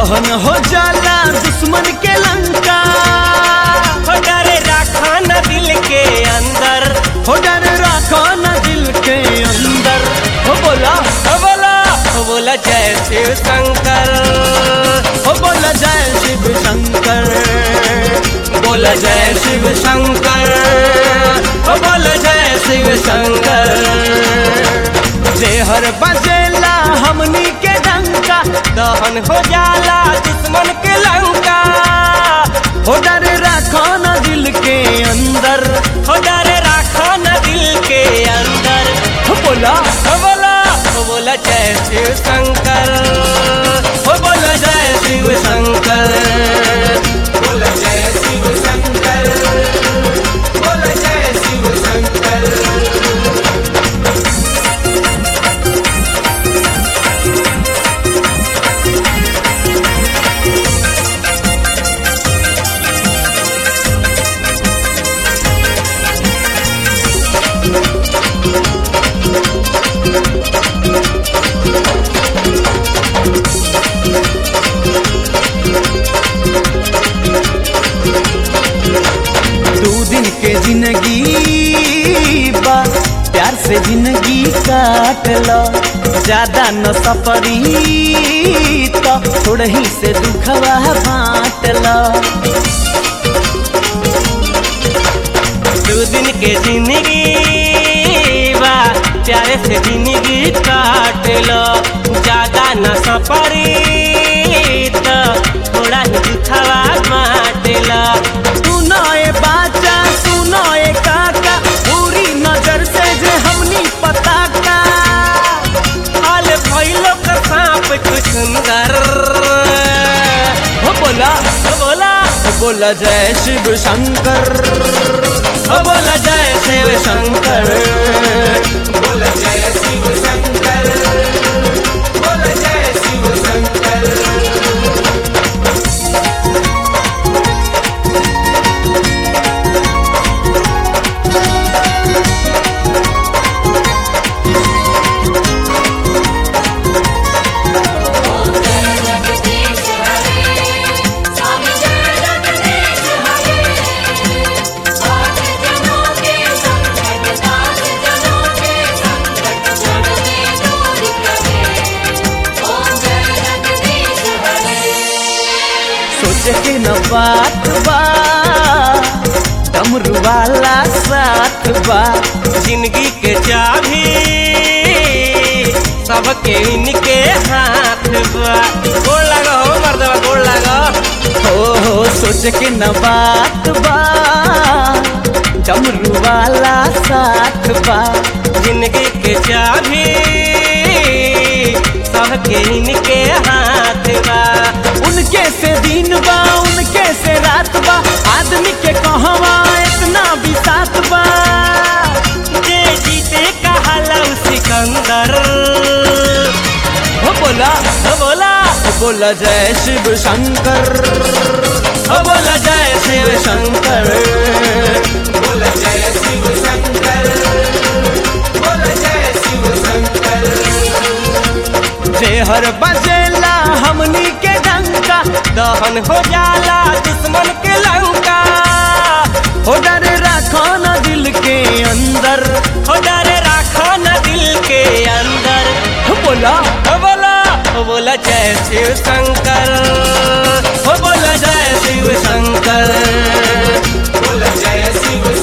दहन हो जाला दुश्मन के लंका हो डरे राखा न दिल के अंदर हो डर रखो न दिल के अंदर हो बोला हो बोला हो बोला जय शिव शंकर हो बोला जय शिव शंकर बोला जय शिव शंकर हो बोला जय शिव शंकर जेहर बजेला हमनी के डंका दहन हो जाला दुश्मन के लंका हो डर रखो न दिल के अंदर हो डरे राखा न दिल के अंदर हो बोला हो बोला हो बोला जय शिव शंकर हो बोला जय शिव शंकर बोला जय शिव शंकर बोला जय शिव शंकर दो दिन के जिंदगी बा प्यार से जिंदगी काट लो ज्यादा न सफरी तो थोड़ा ही से दुखवा बांट लो दो दिन के जिंदगी बा प्यारे से जिंदगी काट लो ज्यादा न सपरी तो थोड़ा ही दुखावा बांट लो सुनो ए बाचा सुनो ए काका पूरी नजर से जे हमनी पता का हाल भइलो का सांप कुछ सुंदर हो बोला हो बोला हो बोला जय शिव शंकर हो बोला जय शिव शंकर बोला जय शिव शंकर बोला जय शिव शंकर सोच के न बात बा डमरू वाला साथ बा जिंदगी के चाबी सबके इनके हाथ बा गोड़ लगा हो मर्दवा गोड़ लगा हो हो सोच के न बात बा डमरू वाला साथ बा जिंदगी के चाबी सबके इनके हाथ बा उनके से दिन बा उनके से रात बा आदमी के कहवा इतना भी साथ बा जे जीते कहाला सिकंदर हो बोला हो बोला हो बोला जय शिव शंकर हो बोला जय शिव शंकर बोला जय शिव शंकर बोला जय शिव शंकर जेहर बजेला हमनी के डंका दहन हो जाला दुश्मन के लंका हो डर रखो न दिल के अंदर हो डरे राखो न दिल के अंदर हो बोला हो बोला हो बोला जय शिव शंकर हो बोला जय शिव शंकर बोला जय शिव